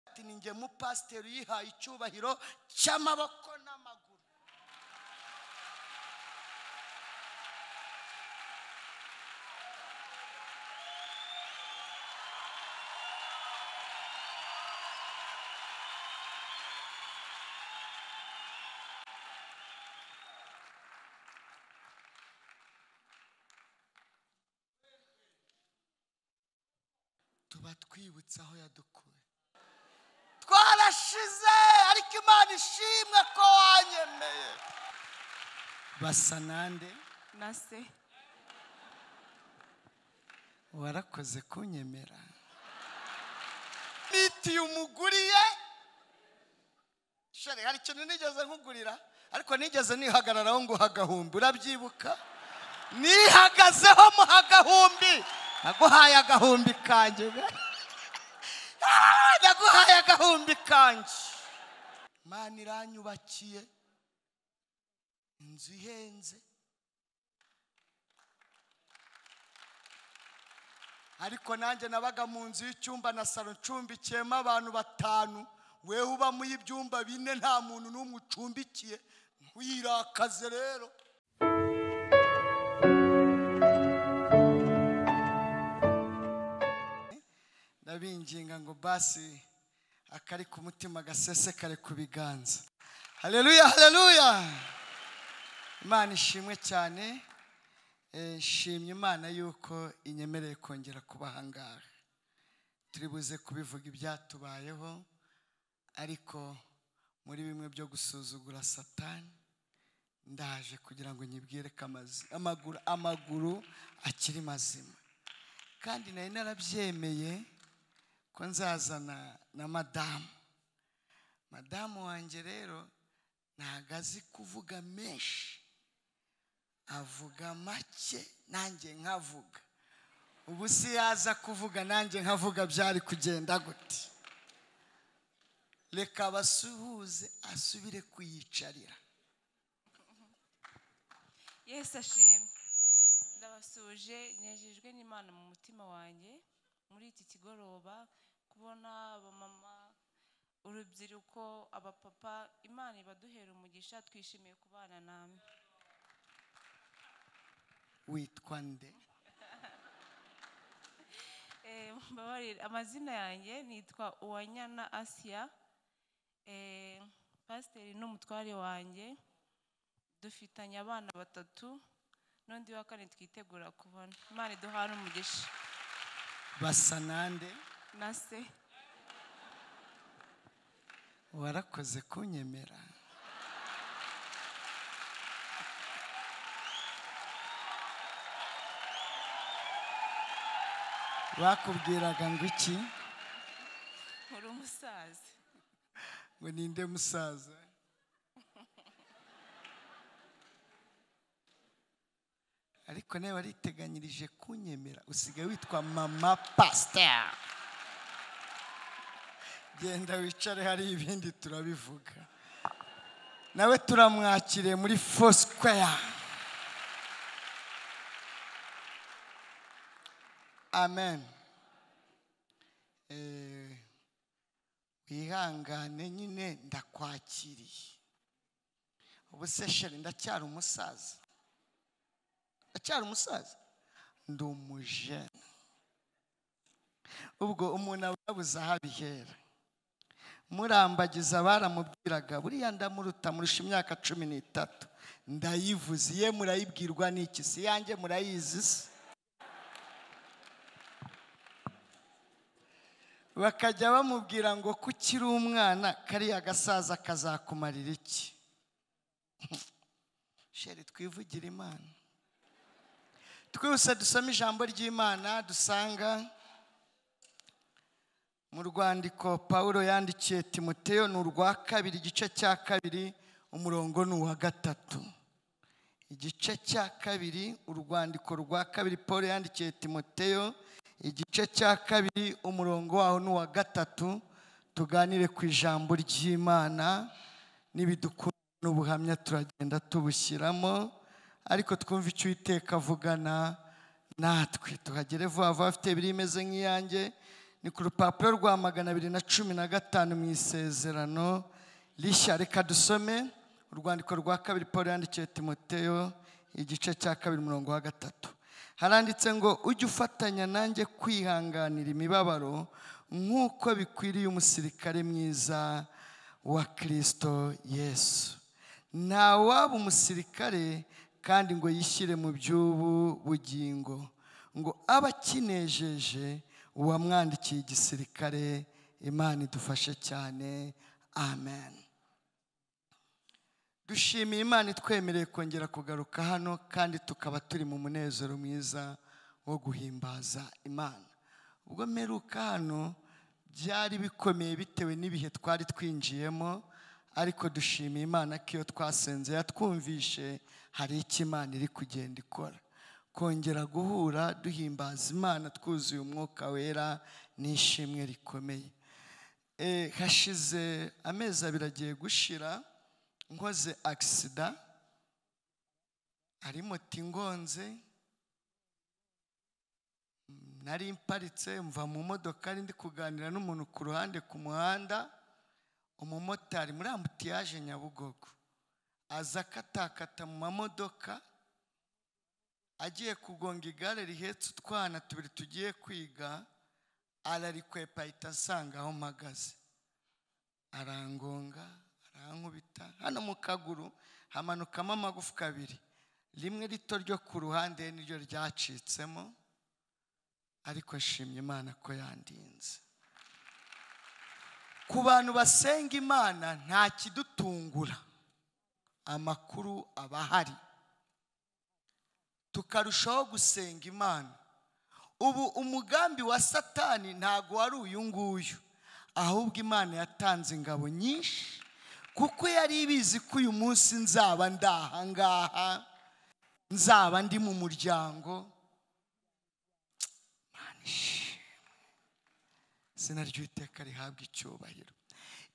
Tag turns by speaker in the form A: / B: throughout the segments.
A: ati ni nge mupasiteri yihaye icyubahiro cy'amaboko n'amaguru tuba twibutse aho yadukuye twarashize ariko imana ishimwe ko wanyemeye basa nande
B: na se
A: warakoze kunyemera nitiye umuguriye shari hari ikintu nigeze nkugurira ariko nigeze nihagararaho ngo hagahumbi urabyibuka nihagazeho mu hagahumbi naguhaye agahumbi kanjye we. Ah, naguhaye agahumbi kanjye mana iranyubakiye inzu ihenze ariko nanjye nabaga mu nzu y'icyumba na salo ncumbikiyemo abantu batanu wewe ubamo y'ibyumba bine nta muntu n'umwe ucumbikiye wirakaze rero ndabinginga ngo basi akari ku mutima gasesekare ku biganza hareruya hareruya imana ishimwe cyane Eh, nshimye imana yuko inyemereye kongera kuba ahangaha turi buze kubivuga ibyatubayeho ariko muri bimwe byo gusuzugura satani ndaje kugira ngo nyibwire ko amazi- amaguru amaguru akiri mazima kandi nari narabyemeye ko nzazana na madamu madamu wanjye rero ntago azi kuvuga menshi avuga make nanjye nkavuga ubu si yaza kuvuga nanjye nkavuga byari kugenda gute reka abasuhuze asubire kuyicarira
B: yesu ashimwe ndabasuje nejejwe n'imana mu mutima wanjye muri iki kigoroba kubona abamama urubyiruko abapapa imana ibaduhera umugisha twishimiye kubana namwe
A: witwa nde
B: Eh, mbabarire amazina yanjye nitwa uwanyana asiya Eh, pasiteri n'umutware wanjye dufitanye abana batatu n'undi wa kane twitegura kubona imana iduhana umugisha
A: basa nande
B: na se
A: warakoze kunyemera bakubwiraga ngo iki
B: uri umusaza
A: ngo ninde musaza ariko nawe wariteganyirije kunyemera usigaye witwa mama pasiteri genda wicare hari ibindi turabivuga nawe turamwakiriye muri fosikeya amen Eh, wihangane nyine ndakwakiriye ubu se sheri ndacyari umusaza ndacyari umusaza ndi umujene ubwo umuntu aba yabuze aho abihera murambagiza baramubwiraga buriya ndamuruta murusha imyaka cumi n'itatu ndayivuze ye murayibwirwa n'iki si yanjye murayizi se bakajya bamubwira ngo ko ukiri umwana kariya gasaza kazakumarira iki sheri twivugire imana twihuse dusome ijambo ry'imana dusanga mu rwandiko pawulo yandikiye timoteyo ni urwa kabiri igice cya kabiri umurongo ni uwa gatatu igice cya kabiri urwandiko rwa kabiri paul yandikiye timoteyo igice cya kabiri umurongo waho n'uwa gatatu tuganire ku ijambo ry'imana n'ibidukunda n'ubuhamya turagenda tubushyiramo ariko twumve icyo uwiteka avugana natwe tuhagere vuba vuba afite ibiri imeze nk'iyanjye ni ku rupapuro rwa magana abiri na cumi na gatanu mu isezerano rishya reka dusome urwandiko rwa kabiri paul yandikiye timoteyo igice cya kabiri umurongo wa gatatu haranditse ngo ujye ufatanya nanjye kwihanganira imibabaro nk'uko bikwiriye umusirikare mwiza wa kirisito yesu ntawaba umusirikare kandi ngo yishyire mu by'ubu bugingo ngo aba akinejeje uwamwandikiye igisirikare imana idufashe cyane amen dushimiye imana itwemereye kongera kugaruka hano kandi tukaba turi mu munezero mwiza wo guhimbaza imana ubwo mperuka hano byari bikomeye bitewe n'ibihe twari twinjiyemo ariko dushimiye imana ko iyo twasenze yatwumvishe hari icyo imana iri kugenda ikora kongera guhura duhimbaza imana twuzuye umwuka wera n'ishimwe rikomeye Eh, hashize amezi abiri agiye gushira nkoze agisida ari moto ingonze nari mparitse mva mu modoka ari ndi kuganira n'umuntu ku ruhande ku muhanda umumotari muri ambutiyaje nyabugogo aza akatakata mu mamodoka agiye kugonga igare rihetse utwana tubiri tugiye kwiga ararikwepa ahita asanga aho mpagaze arangonga arankubita hano mu kaguru hamanukamo amagufwa abiri rimwe rito ryo ku ruhande niryo ryacitsemo ariko nshimye imana ko yandinze ku bantu basenga imana nta kidutungura amakuru aba ahari tukarushaho gusenga imana ubu umugambi wa satani ntabwo wari uyu nguyu ahubwo imana yatanze ingabo nyinshi kuko yari ibizi ko uyu munsi nzaba ndi ahangaha nzaba ndi mu muryango Mana ishimwe. izina ry'uwiteka rihabwa icyubahiro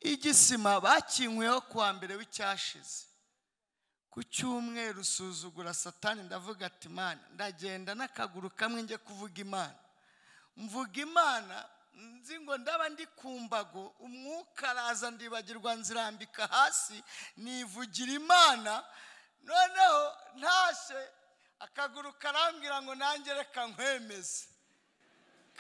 A: igisima bakinkweho kuwa mbere w'icyashize ku cyumweru usuzugura satani ndavuga ati imana ndagenda n'akaguru kamwe njye kuvuga imana mvuga imana nzi ngo ndaba ndi ku mbago umwuka araza ndibagirwa nzirambika hasi nivugira imana noneho ntashye akaguru karambwira ngo nanjye reka nkwemeze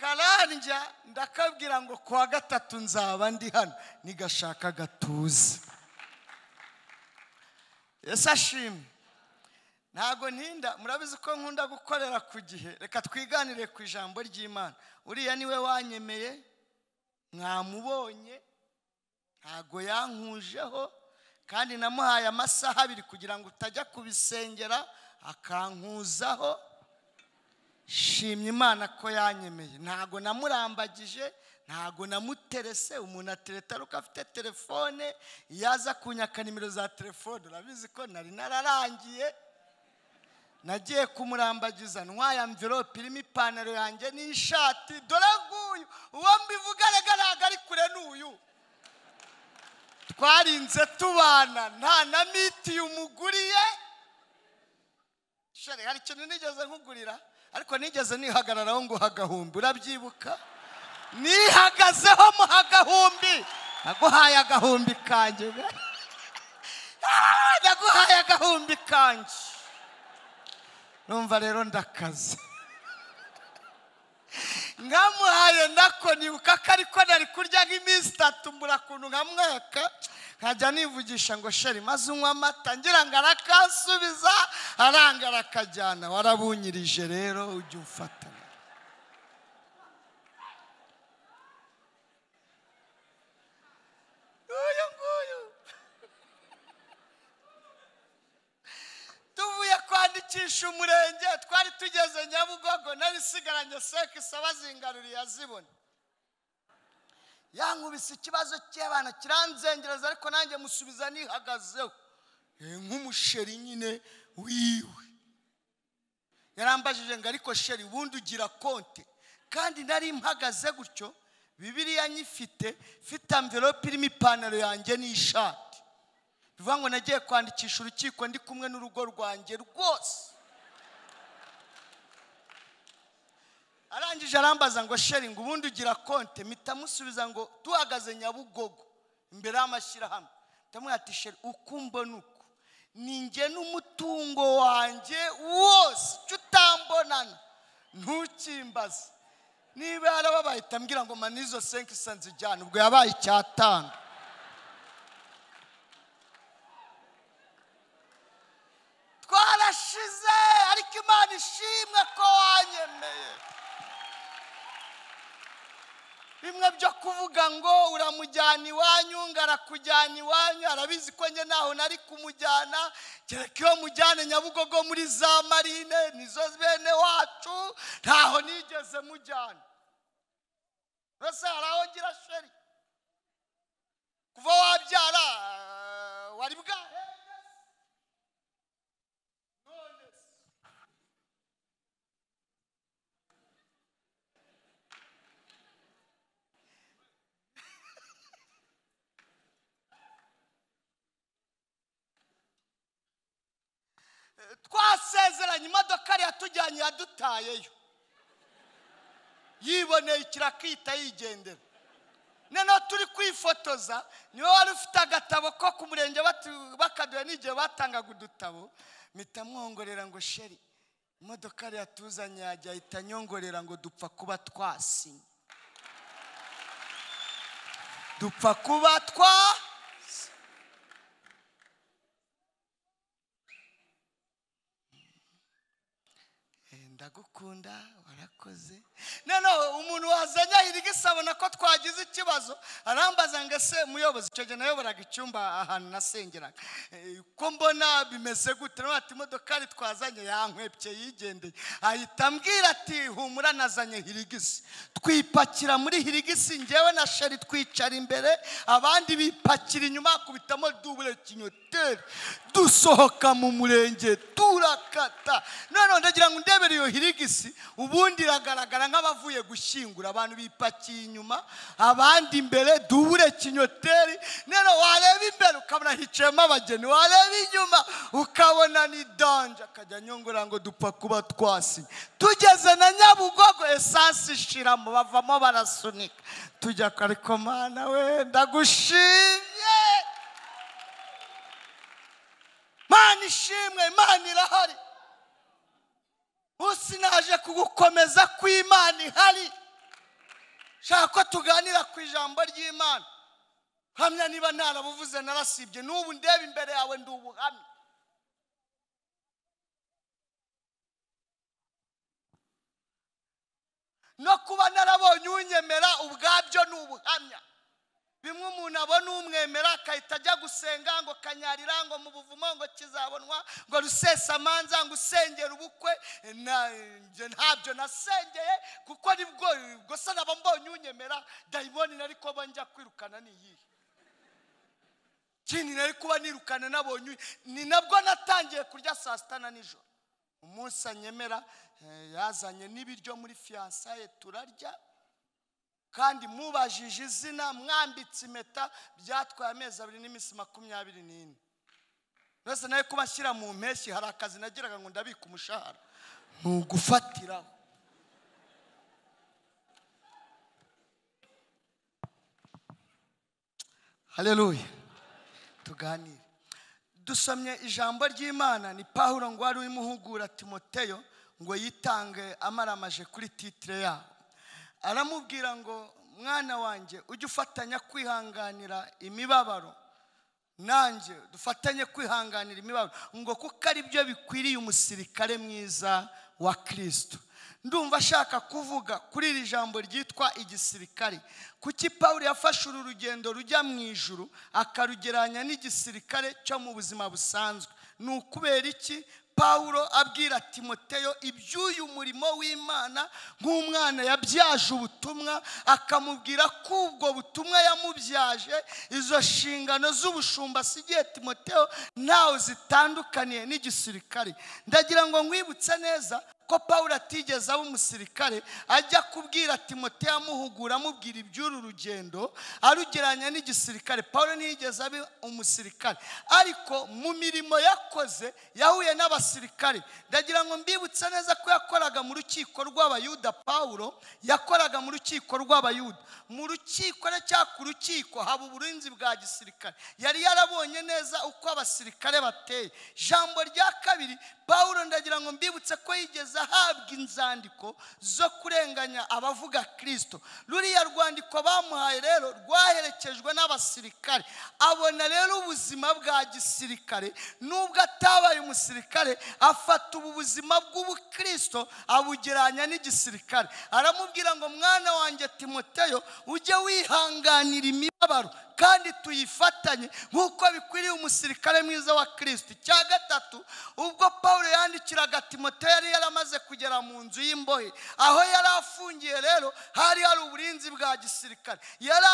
A: karandya ndakabwira ngo ku wa gatatu nzaba ndi hano nigashaka gatuze ese ashimwe ntabwo ntinda murabizi ko nkunda gukorera ku gihe reka twiganire ku ijambo ry'imana uriya niwe wanyemeye mwamubonye ntabwo yankujeho kandi namuhaye amasaha abiri kugira ngo utajya kubisengera akankuzaho shimye imana ko yanyemeye ntabwo namurambagije ntabwo namuterese umuntu atereta ariko afite telefone iyo aza kunyaka nimero za telefone urabizi ko nari nararangiye nagiye kumurambagiza ntwaye amvirope irimo ipantaro yanjye n'ishati dore nguyu uwo mbivuga rega ntabwo ari kure n'uyu twarinze tubana nta na mitiyu umuguriye shari hari ikintu nigeze nkugurira ariko nigeze nihagararaho ngo hagahumbi urabyibuka nihagazeho mu hagahumbi naguhaye agahumbi kanjye Ah, naguhaye agahumbi kanjye numva rero ndakaze nkamuhaye nako nibuka ko ariko nari kurya nk'iminsi itatu mbura kuntu nkamwaka nkajya nivugisha ngo sheri maze unywa amata ngira ngo arakansubiza aranga arakajyana warabunyirije rero ujye umfatanya uyu nguyu tuvuye kwandikisha umurenge twari tugeze nyabugogo nari sigaranye seke isaba zingaruriye azibona yankubise ikibazo cy'abana kiranzengereza ariko nanjye musubiza nihagazeho Eh, nk'umusheri nyine wiwe yarambajije ngo ariko sheri ubundi ugira konte kandi nari mpagaze gutyo bibiriya nyifite mfite amverope irimo ipantaro yanjye n'ishati bivuga ngo nagiye kwandikisha urukiko ndi kumwe n'urugo rwanjye rwose arangije arambaza ngo sheringi ubundi ugira konti mpita musubiza ngo duhagaze nyabugogo imbere y'amashyirahamwe ndamubwira ati sheri uko mbona uku ninjye n'umutungo wanjye wose icyo utambonana ntukimbaze niba yarababaye itambwira ngo mani izo senkisa nzijyane ubwo yabaye icyatanu twarashize ariko imana ishimwe ko wanyemeye bimwe byo kuvuga ngo uramujyana iwanyu ngo arakujyana iwanyu arabizi ko njye ntaho nari kumujyana kereka iyo mujyane nyabugogo muri za marine nizo bene wacu ntaho nigeze mujyana rwose hari aho ngira sheri kuva wabyara ah, wari bwahe none se twasezeranye imodoka yari yatujyanye yadutayeyo yiboneye ikirakita yigendera noneho turi kwifotoza niwe wari ufite agatabo ko ku murenge batu- bakaduha n'igihe batangaga udutabo mpita mwongorera ngo sheri imodoka yari yatuzanye yajya ahita anyongorera ngo dupfa kuba twasinye dupfa kuba twa Eh, ndagukunda warakoze noneho umuntu wazanye ahirwa isi abona ko twagize ikibazo arambaza ngo ese muyobozi icyo gihe nayoboraga icyumba ahantu nasengeraga Eh, ko mbona bimeze gute nawe ati imodoka yari twazanye yankwebye yigendeye ahita ambwira ati humura nazanye hirigisi twipakira muri hirigisi ngewe na sheri twicara imbere abandi bipakira inyuma hakubitamo dubure kinyoteri dusohoka mu murenge turakata noneho ndagira ngo ndebere iyo hirigisi ubundi iragaragara nk'abavuye gushyingura abantu bipakiye inyuma abandi imbere dubure kinyoteri noneho wareba imbere ukabona hicayemo abageni wareba inyuma ukabona ni danje akajya anyongora ngo dupfa kuba twasinye tugeze na nyabugogo esansi ishiramo bavamo barasunika tujya ku- ariko mana we ndagushimye mana ishimwe imana irahari usi naje kugukomeza kw'imana ihari shaka ko tuganira ku ijambo ry'imana hamya niba ntarabuvuze narasibye n'ubu ndeba imbere yawe ndi ubuhamya no kuba narabonye unyemera ubwabyo ni ubuhamya bimwe umuntu abona umwemera agahita ajya gusenga ngo kanyarira ngo mu buvumo ngo kizabonwa ngo rusesamanza ngo usengera ubukwe Na- njye ntabyo nasengeye kuko nibwo gusa naba mbonye unyemera dayimoni nari kuba njya kwirukana ni iyihe ikindi nari kuba nirukana nabonye uyu- ni nabwo natangiye kurya saa sita na nijoro umunsi anyemera eh, yazanye n'ibiryo muri fiyansaye turarya kandi mubajije izina mwambitse impeta byatwaye amezi abiri n'iminsi makumyabiri n'ine mbese nawe kuba ashyira mu mpeshyi hari akazi nagiraga ngo ndabike umushahara ni ugufatiraho hareruya tuganire dusomye ijambo ry'imana ni pawulo ngo wari urimo uhugura timoteyo ngo yitange amaramaje kuri titire yabo aramubwira ngo mwana wanjye ujye ufatanya kwihanganira imibabaro nanjye dufatanye kwihanganira imibabaro ngo kuko ari byo bikwiriye umusirikare mwiza wa kirisito ndumva ashaka kuvuga kuri iri jambo ryitwa igisirikare kuki pawulo yafashe uru rugendo rujya mu ijuru akarugereranya n'igisirikare cyo mu buzima busanzwe ni ukubera iki pawulo abwira timoteyo iby'uyu murimo w'imana nk'umwana yabyaje ubutumwa akamubwira ko ubwo butumwa yamubyaje izo nshingano z'ubushumba asigiye timoteyo ntawe zitandukaniye n'igisirikare ndagira ngo nkwibutse neza ko paul atigeze aba umusirikare ajya kubwira timote amuhugura amubwira iby'uru rugendo arugeranya n'igisirikare paul ntiyigeze aba umusirikare ariko mu mirimo yakoze yahuye n'abasirikare ndagira ngo mbibutse neza ko yakoraga mu rukiko rw'abayuda paul yakoraga mu rukiko rw'abayuda mu rukiko na cyangwa ku rukiko haba uburinzi bwa gisirikare yari yarabonye neza uko abasirikare bateye ijambo rya kabiri paul ndagira ngo mbibutse ko yigeze ahabwa inzandiko zo kurenganya abavuga kirisito ruriya rwandiko bamuhaye rero rwaherekejwe n'abasirikare abona rero ubuzima bwa gisirikare nubwo atabaye umusirikare afata ubu buzima bw'ubukirisito abugeranya n'igisirikare aramubwira ngo mwana wanjye timoteyo ujye wihanganira imibabaro kandi tuyifatanye nk'uko bikwiriye umusirikare mwiza wa kirisito icya gatatu ubwo paul yandikiraga timoteyo yari yaramaze kugera mu nzu y'imbohe aho yari afungiye rero hari hari uburinzi bwa gisirikare yari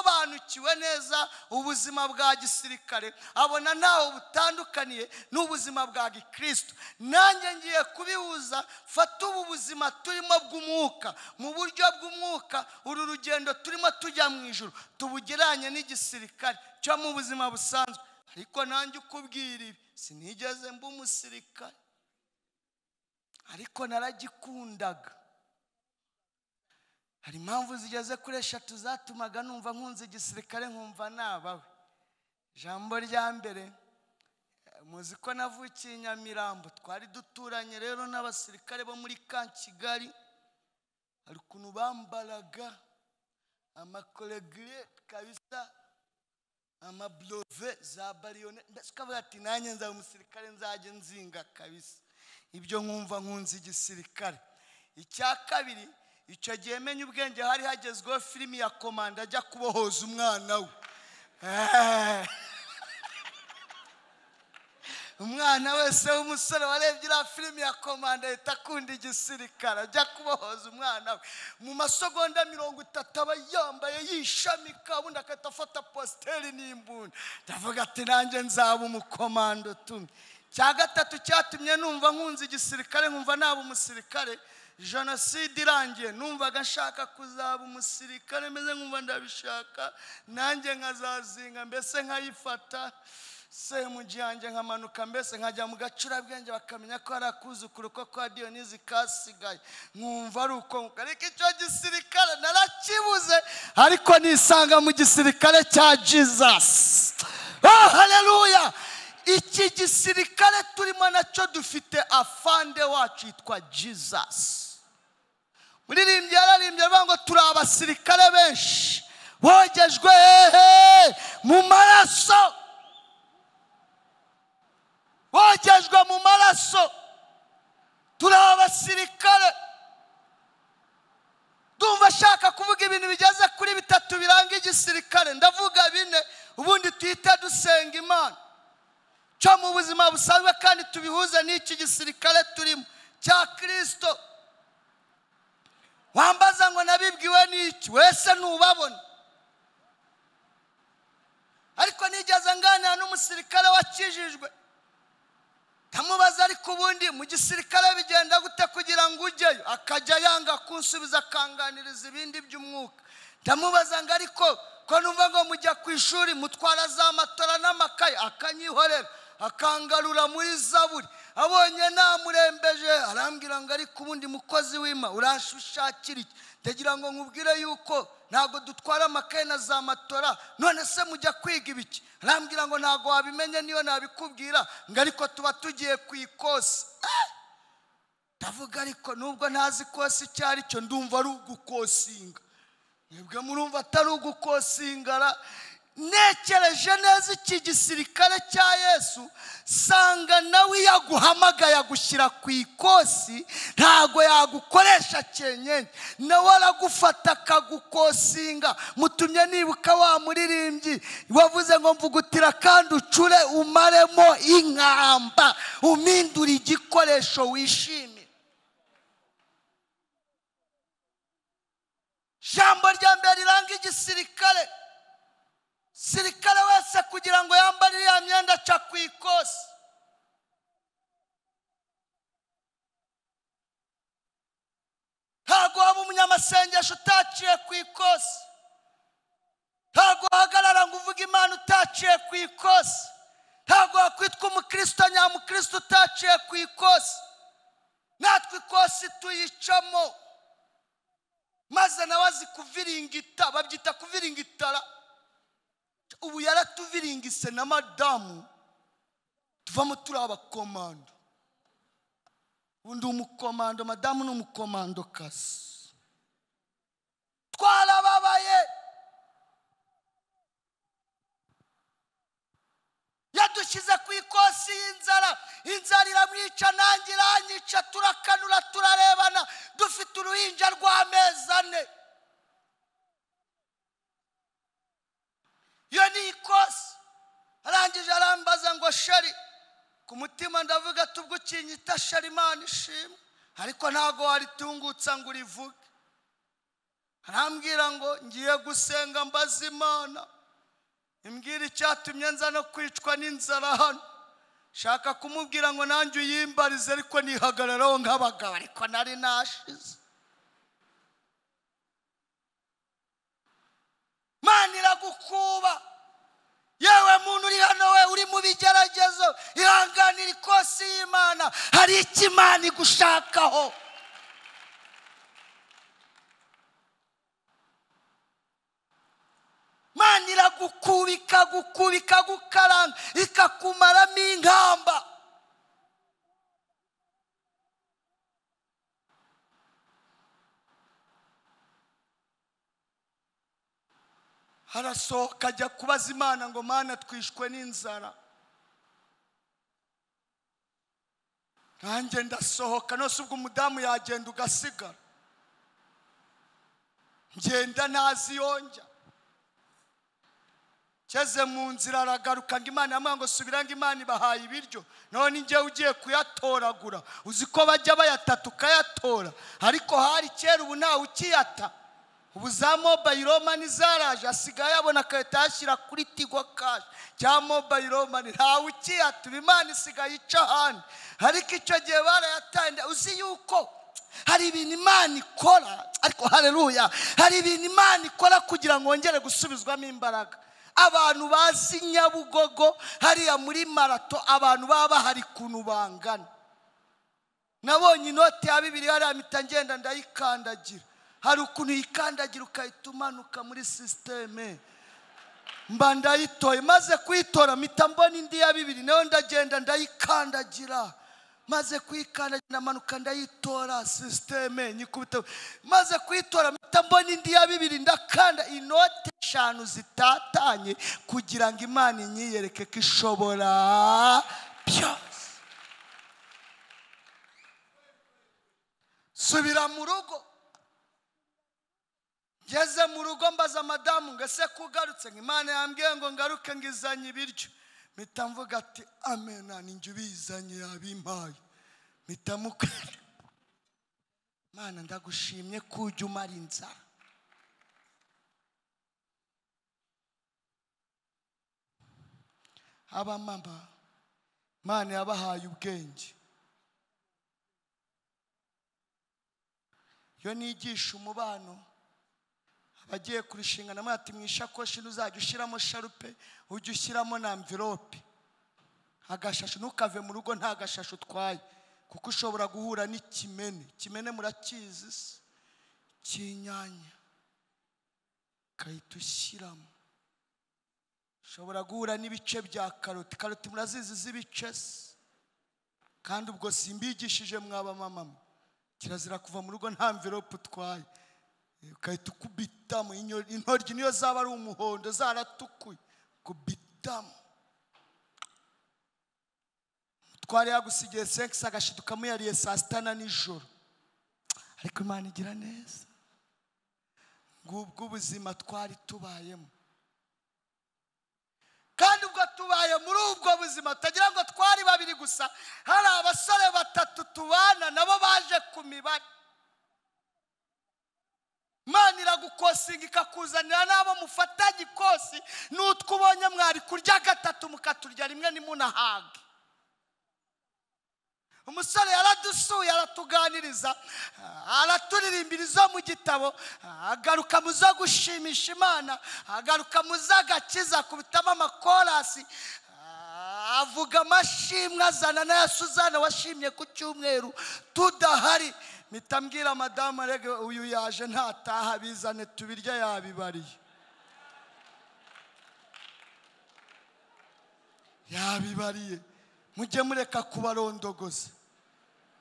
A: asobanukiwe neza ubuzima bwa gisirikare abona ntaho butandukaniye n'ubuzima bwa gikristo nanjye ngiye kubihuza fata ubu buzima turimo bw'umwuka mu buryo bw'umwuka uru rugendo turimo tujya mu ijoro tubugeranye n'igisirikare cyo mu buzima busanzwe ariko nanjye ukubwira ibi sinigeze mba umusirikare ariko naragikundaga hari impamvu zigeze kuri eshatu zatumaga numva nkunze igisirikare nkumva nabawe ijambo rya mbere muzi ko navukiye i nyamirambo twari duturanye rero n'abasirikare bo muri ka kigali hari ukuntu bambaraga amakoregire kabisa amaburove za bariyone mbese ukavuga ati nanjye nzaba umusirikare nzajya nzinga kabisa ibyo nkumva nkunze igisirikare icya kabiri icyo gihe menya ubwenge hari hagezweho filimi ya komanda ajya kubohoza umwana we umwana wese w'umusore warebye iriya filimi ya komanda ahita akunda igisirikare ajya kubohoza umwana we mu masogonda mirongo itatu aba yambaye yishamika ubundi agahita afata positeri n'imbunda ndavuga ati nanjye nzaba umukomando tumwe cya gatatu cyatumye numva nkunze igisirikare nkumva naba umusirikare jenoside irangiye numvaga nshaka kuzaba umusirikare meze nkumva ndabishaka nanjye nkazazinga mbese nkayifata se mu gihe yanjye nkamanuka mbese nkajya mu gacurabwenge bakamenya ko hari akuzukuru ko kwa diyonizi kasigaye nkumva ari uko ariko icyo gisirikare narakibuze ariko nisanga mu gisirikare cya jizasi haleluya iki gisirikare turimo nacyo dufite afande wacu yitwa jizasi muririmbyi yararimbye avuga ngo turi abasirikare benshi bogejwe hehe mu maraso bogejwe mu maraso turi abasirikare ndumva ashaka kuvuga ibintu bigeze kuri bitatu biranga igisirikare ndavuga bine ubundi tuhita dusenga imana cyo mu buzima busanzwe kandi tubihuze n'iki gisirikare turimo cya kirisito wambaza ngo nabibwiwe n'iki wese ntubabona ariko nigeze nganira n'umusirikare wakijijwe ndamubaza ariko ubundi mu gisirikare bigenda gute kugira ngo ujyeyo akajya yanga kunsubiza akanganiriza ibindi by'umwuka ndamubaza ngo ariko ko numva ngo mujya ku ishuri mutwara za matora n'amakaye akanyihorera akangarura muri zaburi abonye namurembeje arambwira ngo ariko ubundi mukozi w'ima urashushakira iki ndagira ngo nkubwire yuko ntabwo dutwara amakaye na za matora none se mujya kwiga ibiki arambwira ngo ntabwo wabimenye niyo nabikubwira ngo ariko tuba tugiye ku ikosi ndavuga ariko nubwo ntazi ikosi icyo ari cyo ndumva ari ugukosinga mwebwe murumva atari ugukosingara ntekereje neza iki gisirikare cya yesu sanga nawe iyo aguhamagaye agushyira ku ikosi ntabwo yagukoresha cyenyenge nawe aragufata akagukosinga mutumye nibuka wa muririmbyi wavuze ngo mvugutira kandi ucure umaremo inkamba umindure igikoresho wishimira ijambo rya mbere riranga igisirikare sirikare wese kugira ngo yambare iriya myenda aca ku ikosi isengesho utaciye ku ikosi ntabwo wahagarara ngo uvuge imana utaciye ku ikosi ntabwo wakwitwa umukristo nyamukristo utaciye ku ikosi natwe ikosi tuyicamo maze nawe azi kuviringita babyita kuviringitara ubu yaratuviringise na madamu tuvamo turi abakomando ubu ndi umukomando madamu ni umukomandokazi twarababaye yadushyize ku ikosi y'inzara inzara iramwica nanjye iranyica turakanura turarebana dufite uruhinja rw'amezi ane iyo ni ikosi arangije arambaza ngo shari ku mutima ndavuga tubwo ukinyita shari imana ishimwe ariko ntabwo waritungutsa ngo urivuge arambwira ngo ngiye gusenga mbaza imana imbwira icyatumye nza no kwicwa n'inzara hano shaka kumubwira ngo nanjye uyimbarize ariko nihagararaho nk'abagabo ariko nari nashize mana iragukuba yewe muntu uri hano we uri mu bigeragezo ihanganira ikosi y'imana hari icyo imana igushakaho mana iragukuba ikagukuba ikagukaranga ikakumaramo inkamba harasohoka ajya kubaza imana ngo mana twishwe n'inzara nanjye ndasohoka nose ubwo umudamu yagenda ugasigara ngenda ntazi yonjya ngeze mu nzira aragaruka ngo imana yamuha ngo subira ngo imana ibahaye ibiryo none njyewe ugiye kuyatoragura uzi ko bajya bayatata ukayatora ariko hari kera ubu ntawe ukiyata ubu za mobayiro mani zaraje asigaye abona agahita yashyira kuri tigo kashi cya mobayiro mani ntawe ukiyata ubu imana isigaye ica ahandi ariko icyo gihe barayatangira uzi yuko hari ibintu imana ikora ariko hareruya hari ibintu imana ikora kugira ngo wongere gusubizwamo imbaraga abantu bazi nyabugogo hariya muri marato abantu baba bahari ukuntu bangana nabonye inoti ya bibiri hariya mpita ngenda ndayikandagira hari ukuntu uyikandagira ukahita umanuka muri sisiteme mba ndayitoye maze kuyitora mpita mbona indi ya bibiri nayo ndagenda ndayikandagira maze kuyikandagira ndamanuka ndayitora sisiteme nyikubita maze kuyitora mpita mbona indi ya bibiri ndakanda inote eshanu zitatanye kugira ngo imana inyiyereke ko ishobora byose subira mu rugo ngeze mu rugo mbaza madamu ngo ese kugarutse ngo imana yambwiye ngo ngaruke ngo izanye ibiryo mpita mvuga ati amena ninjye ubizanye yabimpaye mpita mukara imana ndagushimye ko ujya umara inzara abamama imana yabahaye ubwenge iyo nigisha umubano abagiye kurushinga namwe ati mu ishakoshi ntuzajya ushyiramo sharupe ujye ushyiramo na mvirope agashashi ntukave mu rugo nta gashashi utwaye kuko ushobora guhura n'ikimene ikimene murakizi se cy'inyanya ugahita ushyiramo ushobora guhura n'ibice bya karoti karoti murazizi z'ibice se kandi ubwo simbigishije mwaba mama kirazira kuva mu rugo nta mvirope utwaye ugahita ukubitamo intoryi niyo zaba ari umuhondo zaratukuye kubitamo umutware yagusigiye sekisi agashiduka ukamuyariye saa sita na nijoro ariko imana igira neza ngubwo ubuzima twari tubayemo kandi ubwo tubaye muri ubwo buzima tutagira ngo twari babiri gusa hari abasore batatu tubana nabo baje ku mibare imana iragukosinga ikakuzanira n'abo mufatanye ikosi n'utwo ubonye mwari kurya gatatu mukaturya rimwe ntimunahage umusore yaradusuye aratuganiriza araturirimbiriza mu gitabo agaruka mu zo gushimisha imana agaruka mu z'agakiza kubitamo amakorasi avuga amashimwe azana n'aya suzana washimye ku cyumweru tudahari mpita mbwira madamu rege uyu yaje ntataha bizane tubirya yabibariye yabibariye mujye mureka kubarondogoza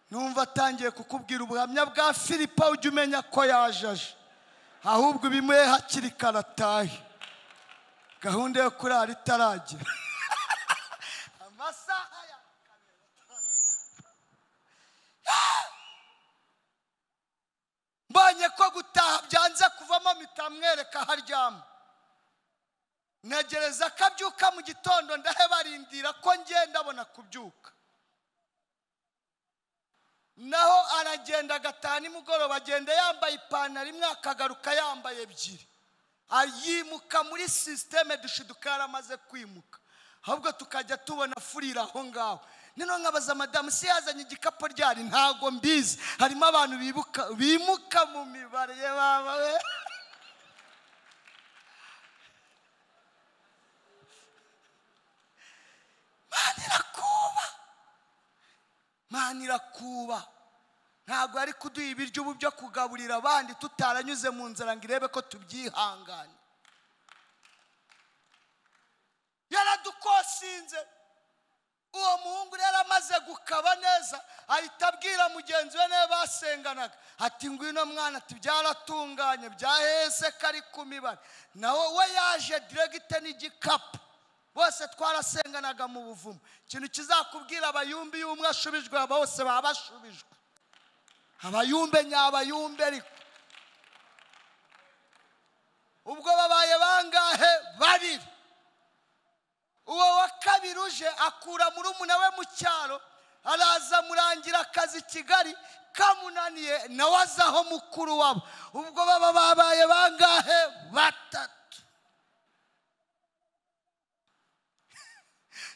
A: numva atangiye kukubwira ubuhamya bwa filipa ujya umenya ko yajaje ahubwo ubimuhe hakiri kare atahe gahunda yo kurara itaragera amasaha ya mbonye ko gutaha byanze kuvamo mitamwereka aho aryama ntegereza akabyuka mu gitondo ndahe barindira ko ngenda abona kubyuka naho aragenda agataha nimugoroba agenda yambaye ipantaro imwe akagaruka yambaye ebyiri yimuka muri sisiteme dushiduka yaramaze kwimuka ahubwo tukajya tubona furira aho ngaho noneho nkabaza madamu si yazanye igikapu ryari ntago mbizi harimo abantu bibuka bimuka mu mibare bawe mani irakuba mani irakuba ntabwo ari kuduha ibiryo ubu byo kugaburira abandi tutaranyuze mu nzara ngo irebe ko tubyihangane yaradukosinze uwo muhungu rero amaze gukaba neza ahita abwira mugenzi we niwe basenganaga ati ngwino mwana tubyaratunganye byahese kari ku mibare nawe we yaje diregite n'igikapu bose twarasenganaga mu buvumo ikintu kizakubwira abayumbi y'umwe ashubijwe aba bose baba bashubijwe abayumbe nyabayumbe ariko ubwo babaye bangahe babiri uwo wa kabiri uje akura murumuna we mu cyaro araza murangira akazi i kigali kamunaniye nawe azi aho mukuru wabo ubwo baba babaye bangahe batatu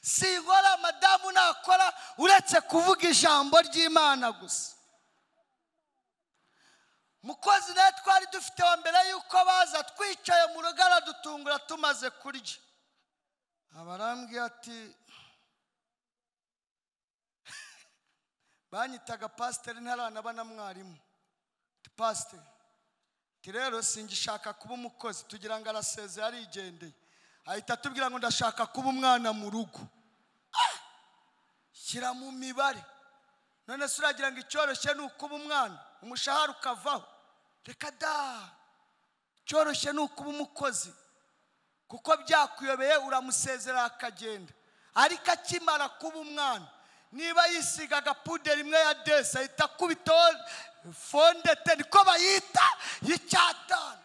A: si inkora madamu nakora uretse kuvuga ijambo ry'imana gusa mukozi nawe twari dufite wa mbere y'uko baza twicaye mu rugo aradutungura tumaze kurya abarambwiye ati banyitaga pasiteri ntaranaba na mwarimu pasiteri ati rero singishaka kuba umukozi tugira ngo arasezeye arigendeye ahita atubwira ngo ndashaka kuba umwana mu rugo shyira mu mibare none se uragira ngo icyoroshye ni ukuba umwana umushahara ukavaho reka da icyoroshye ni ukuba umukozi kuko byakuyobeye uramusezerera akagenda ariko akimara kuba umwana niba yisigaga puderi imwe ya desi ahita akubitaho fondete niko bayita y'icyatanu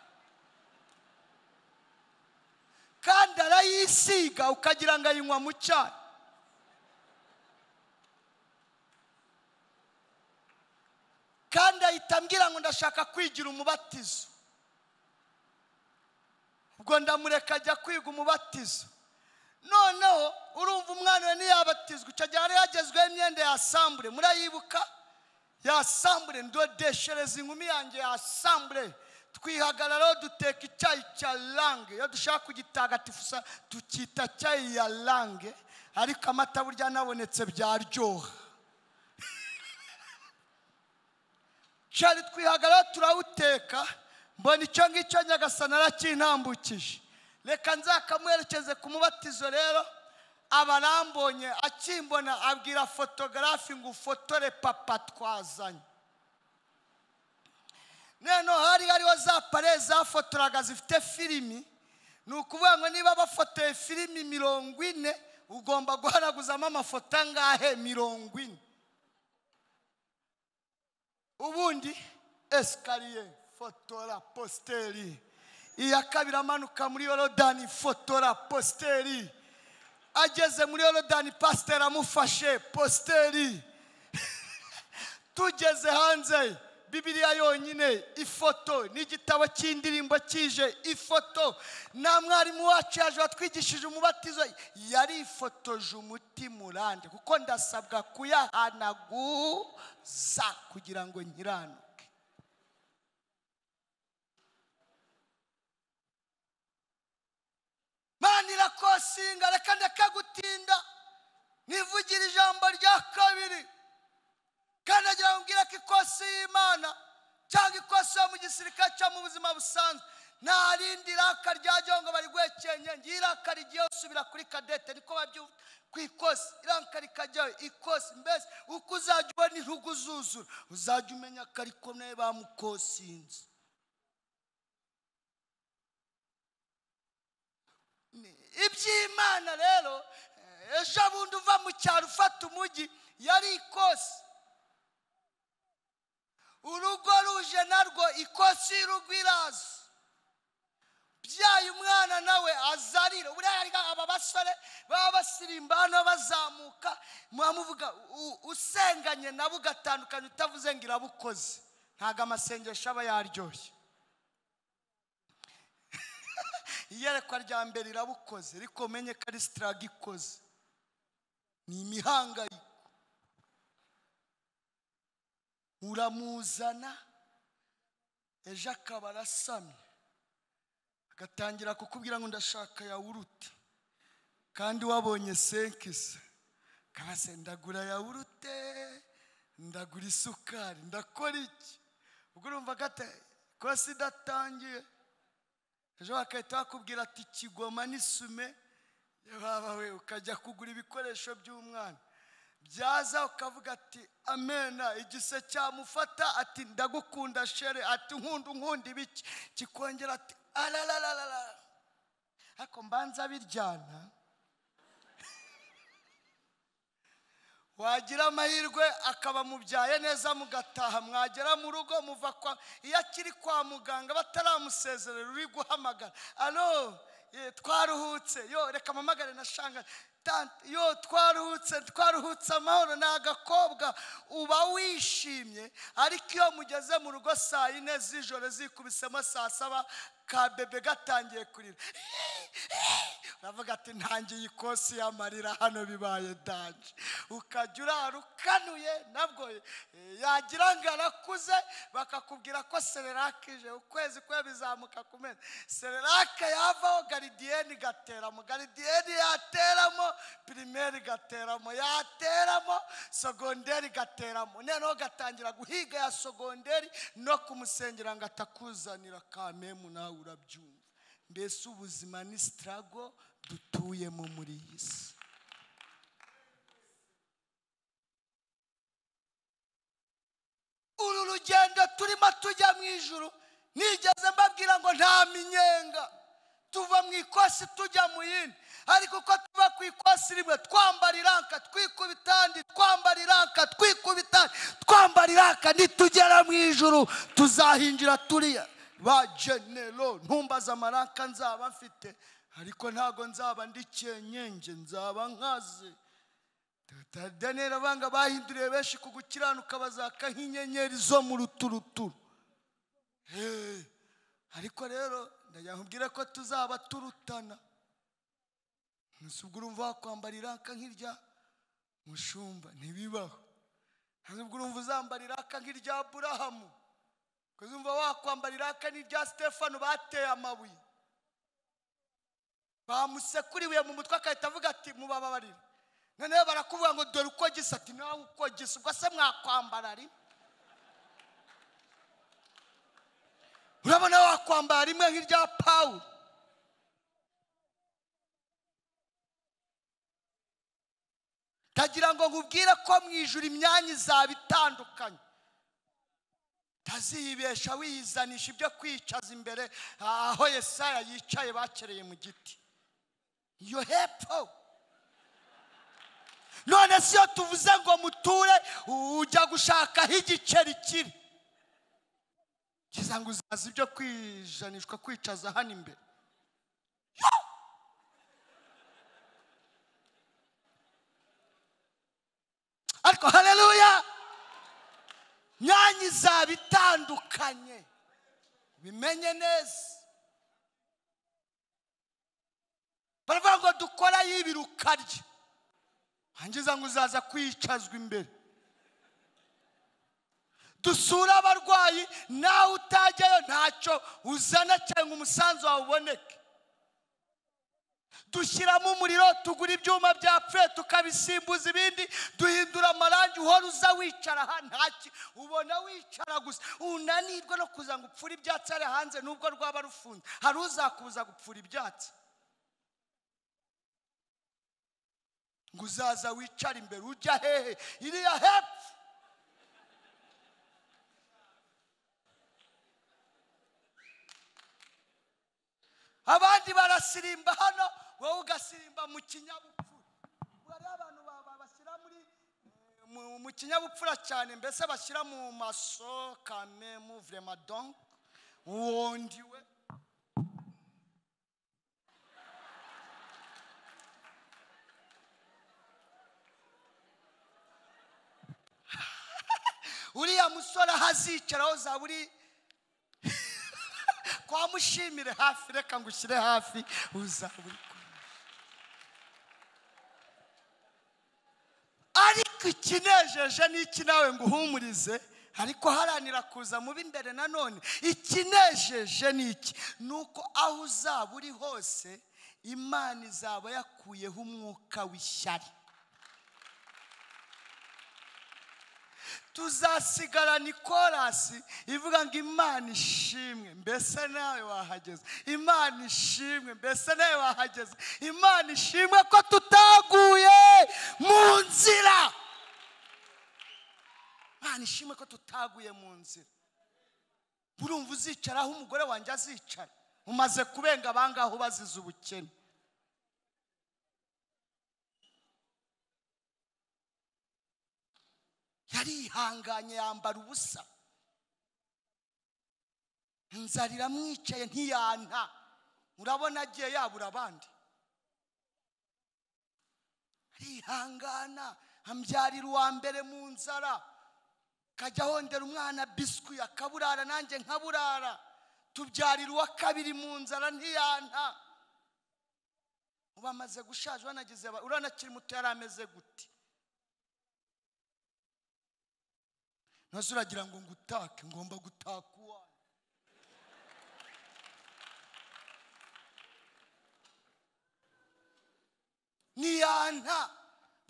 A: kandi arayisiga ukagira ngo ayinywa mu cyayi kandi ahita ambwira ngo ndashaka kwigira umubatizo ubwo ndamureka ajya kwiga umubatizo noneho urumva umwana we ntiyabatizwa icyo gihe yari yagezweho imyenda yasambure murayibuka yasambure ndodeshereza inkumi yanjye yasambure twihagararaho duteka icyayi cya lange iyo dushaka kugitagatifusa tukita cyayi ya lange ariko amata burya nabonetse byaryoha cyari twihagararaho turawuteka mbona icyo ngicyo nyagasana aracyintambukije reka nzakamuherekeze ku mubatizo rero abarambonye akimbona abwira fotogarafi ngo ufotore papa twazanye noneho hari hariho za pare zafotoraga zifite filimi ni ukuvuga ngo niba bafotoye filimi mirongo ine ugomba guhanaguzamo amafoto angahe mirongo ine ubundi esikariye fotora positeri iya kabiri amanuka muri yorodani fotora positeri ageze muri yorodani pasiteri amufashe positeri tugeze hanze bibiliya yonyine ifoto n'igitabo cy'indirimbo kije ifoto nta mwarimu wacu yaje watwigishije umubatizo yarifotoje umuti murande kuko ndasabwa kuyahanaguza kugira ngo nkiranuke mana irakosinga reka ndeka gutinda nivugire ijambo rya kabiri kandi agira ngo umbwire ko ikosi y'imana cyangwa ikosi yo mu gisirikare cyangwa mu buzima busanzwe nta rindi raka ryajyaho ngo barigwekenye ngiyi raka rigiye usubira kuri kadete niko babyumva ku ikosi iraka rikajyaho ikosi mbese uko uzajya ubona intugu zuzura uzajya umenya ko ari komeye bamukosinze iby'imana rero ejo bundi uva mu cyaro ufata umujyi yari ikosi urugo ruje narwo ikosi rugwiraza byaye umwana nawe azarira buriya hari aba basore baba basirimba hano bazamuka mwamuvuga u- usenganye nabo ugatandukanye utavuze ngo irabukoze ntabwo amasengesho aba yaryoshye iyerekwa rya mbere rirabukoze ariko umenye ko ari sitaraga ikoze ni imihangayiko uramuzana ejo akaba arasamye agatangira kukubwira ngo ndashaka yawurute kandi wabonye senkisa akaba se ndagura yawurute ndagura isukari ndakora iki ubwo urumva gata kosi idatangiye ejo bagahita bakubwira ati kigoma n'isume wabawe ukajya kugura ibikoresho by'umwana byaza ukavuga ati amena igise cyamufata ati ndagukunda shere ati nkunda unkunda ibiki kikongera ati ararararara ariko mbanza biryana wagira amahirwe akaba mubyaye neza mugataha mwagera mu rugo muva kwa iyo akiri kwa muganga bataramusezerera uri guhamagara alo ye, twaruhutse yo reka mpamagare na shanga tante yo twaruhutse twaruhutse amahoro ni agakobwa uba wishimye ariko iyo mugeze mu rugo saa yine z'ijoro zikubisemo saa saba ka bebe gatangiye kurira uravuga ati ntangiye ikosi y'amarira hano bibaye danje ukajya urara ukanuye nabwo eh, yagira ngo arakuze bakakubwira ko sererake ije ukwezi kwe bizamuka ku meza sererake yavaho garidiyeni igateramo garidiyeni yateramo pirimeri igateramo yateramo sogonderi igateramo noneho gatangira guhiga ya sogonderi no kumusengera ngo atakuzanira kamemu nawe urabyumva mbese ubuzima ni sitarago dutuyemo muri iyi si uru rugendo turimo tujya mu ijuru nigeze mbabwira ngo nta minyenga tuva mu ikosi tujya mu yindi ariko uko tuva ku ikosi rimwe twambara iranka twikubita andi twambara iranka twikubita andi twambara iranka nitugera mu ijuru tuzahinjira turiya ba genero ntumbaze amaranka nzaba mfite ariko ntago nzaba ndi cyenyenge nzaba nkaze daniyeli abanga bahinduriye benshi ku gukiranuka bazaka nk'inyenyeri zo mu ruturuturu Eh, ariko rero ndagira ngo ubwire ko tuzaba turutana gusa ubwo urumva wakwambara iraka nk'irya mushumba ntibibaho ntabwo ubwo urumva uzambara iraka nk'irya burahamu kuko uzumva wakwambara iraka n'irya stefano bateye amabuye bamusekuriwe mu mutwe agahita avuga ati mubababarire noneho barakuvuga ngo dore uko gisa ati nawe uko gisa ubwo se mwakwambara rimwe urabona wakwambara rimwe nk'irya pawulo ndagira ngo nkubwire ko mu ijoro imyanya izaba itandukanye utazibesha wiyizanisha ibyo kwicaza imbere aho yesaya yicaye bakereye mu giti iyo hepfo none si yo tuvuze ngo muture ujya gushakaho igiceri kiri kiza ngo uzaza ibyo kwijanishwa kwicaza hano imbere Yo! ariko hareruya nyanyi izaba itandukanye bimenye neza baravuga ngo dukora y'ibiri ukarya hangiza ngo uzaza kwicazwa imbere dusure abarwayi nawe utajyayo ntacyo uzana cyangwa umusanzu wawe uboneke dushyiramo umuriro tugura ibyuma byapfuye tukabisimbuza ibindi duhindura amarangi uhora uza wicara aha ntaki ubona wicara gusa unanirwa no kuza ngo upfure ibyatsi hariya hanze nubwo rwaba rufunze hari uzakuza gupfura ibyatsi ngo uzaza wicare imbere ujya hehe iriya hepfo abandi barasirimba hano wowe ugasirimba mu kinyabupfura ubwo rero abantu ba- ba- bashyira muri eh, mu- mu kinyabupfura cyane mbese bashyira mu maso kame muvurema donc wondiwe uriya musore aho azicaraho zaba uri kwa mushimire hafi reka ngo ushyire hafi uzaba uri kumwe ariko ikinejeje ni iki nawe ngo uhumurize ariko haranira kuza mu b'imbere nanone ikinejeje ni iki ni uko aho uzaba uri hose imana izaba yakuyeho umwuka w'ishyari tuzasigarana ikorasi ivuga ngo imana ishimwe mbese nawe wahageze imana ishimwe mbese nawe wahageze imana ishimwe ko tutaguye mu nzira imana ishimwe ko tutaguye mu nzira urumva uzicara aho umugore wanjye azicara umaze kubenga abangaho bazize ubukene yarihanganye yambara ubusa inzara iramwicaye ntiyanta urabona agiye yabura abandi arihangana ambyarira uwa mbere mu nzara akajya ahondera umwana biswi akaburara nanjye nkaburara tubyarira uwa kabiri mu nzara ntiyanta ubu amaze gushaje uranagize urabona akiri muto yari ameze guti ntuze uragira ngo ngutake ngomba gutaka uwanyu niyanta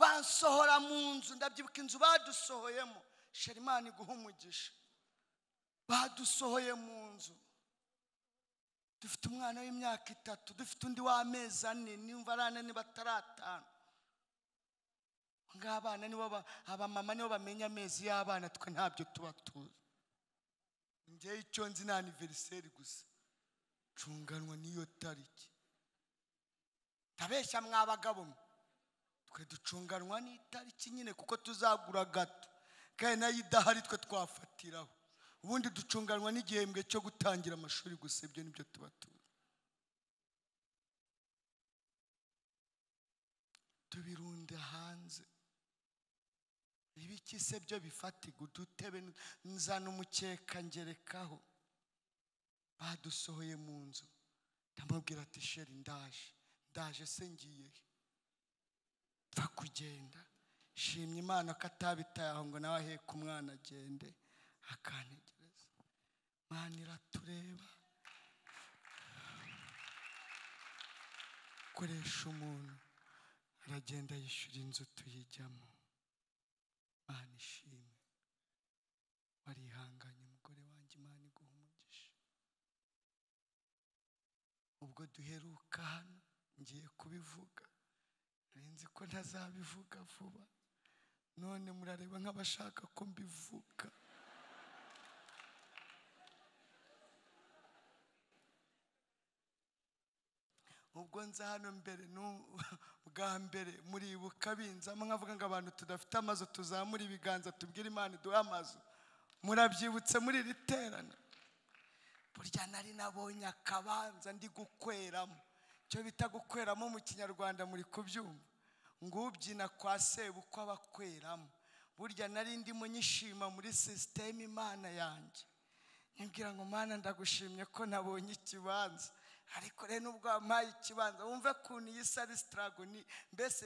A: bansohora mu nzu ndabyibuka inzu badusohoyemo sharimani iguha umugisha badusohoye mu nzu dufite umwana w'imyaka itatu dufite undi w'amezi ane nimba ari ane niba atari atanu ngabana nibo ba- abamama nibo bamenya amezi y'abana twe ntabyo tuba tuzi njyewe icyo nzi ni aniveriseri gusa nshunganwa n'iyo tariki ntabeshya mwabagabo mwe twe ducunganwa n'itariki nyine kuko tuzagura gato kandi nayo idahari twe twafatiraho ubundi ducunganwa n'igihembwe cyo gutangira amashuri gusa ibyo nibyo tuba tuzi tubirunda hanze ibiki se byo bifatirwa udutebe n- nzana umukeka ngerekaho badusohoye mu nzu ndamubwira ati sheri ndaje ndaje se ngiye he? pfa kugenda shimye imana ko atabitaye aho ngo nawe aheka umwana agende akantegereza imana iratureba koresha umuntu aragenda yishyura inzu tuyijyamo imana ishimwe warihanganye umugore wanjye imana iguha umugisha ubwo duheruka hano ngiye kubivuga nari nzi ko ntazabivuga vuba none murareba nk'abashaka ko mbivuga ubwo nza hano mbere nu- bwa mbere muribuka binzamo nkavuga ngo abantu tudafite amazu tuzamure ibiganza tubwire imana iduhe amazu murabyibutse muri iri terana burya nari nabonye akabanza ndi gukweramo icyo bita gukweramo mu kinyarwanda muri kubyumva ngo ubyina kwa sebukwe aba akweramo burya nari ndimo nyishima muri sisiteme imana yanjye nibwira ngo mana ndagushimye ko nabonye ikibanza ariko rero nubwo wampaye ikibanza wumve ukuntu iyi sari sitarago ni mbese